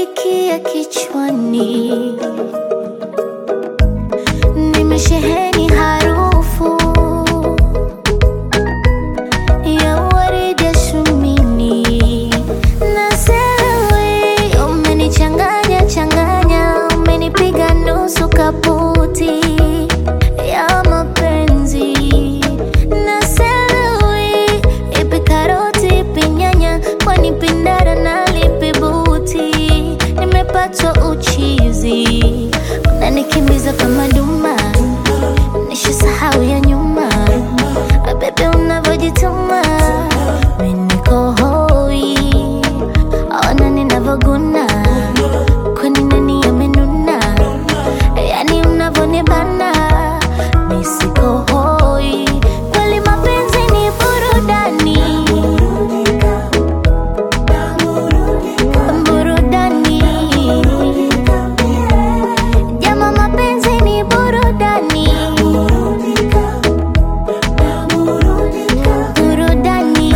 umenifikia kichwani, nimesheheni harufu ya waridi ya shumini na sewe, umenichanganya changanya, umenipiga nusu kaputi ya mapenzi na sewe, ipi karoti ipi nyanya, kwani pindara na lipi buti, nimepatwa uchizi, unanikimbiza kama duma, nishasahau ya nyuma, bebe unavyojituma, mimi niko hoi, ona ninavyoguna, kwani nani amenuna, yani unavyonibana, mimi siko hoi, kweli mapenzi ni burudani burudani jama mapenzi ni burudani burudani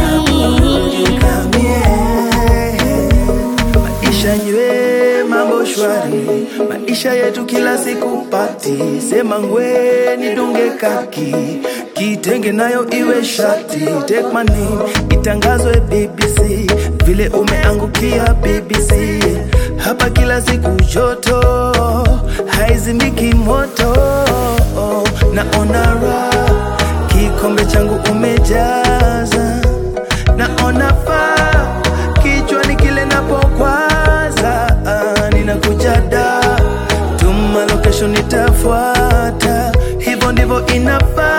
Maisha nywe mambo shwari, maisha yetu kila siku pati. Sema ngwe nidunge kaki, kitenge nayo iwe shati. Take my name itangazwe BBC, vile umeangukia BBC. Hapa kila siku joto, haizimiki moto. Naona raha, kikombe changu umejaza, naona faa kichwani kile napokwaza, ah, ninakuja da tuma location nitafuata, hivyo ndivyo inafaa.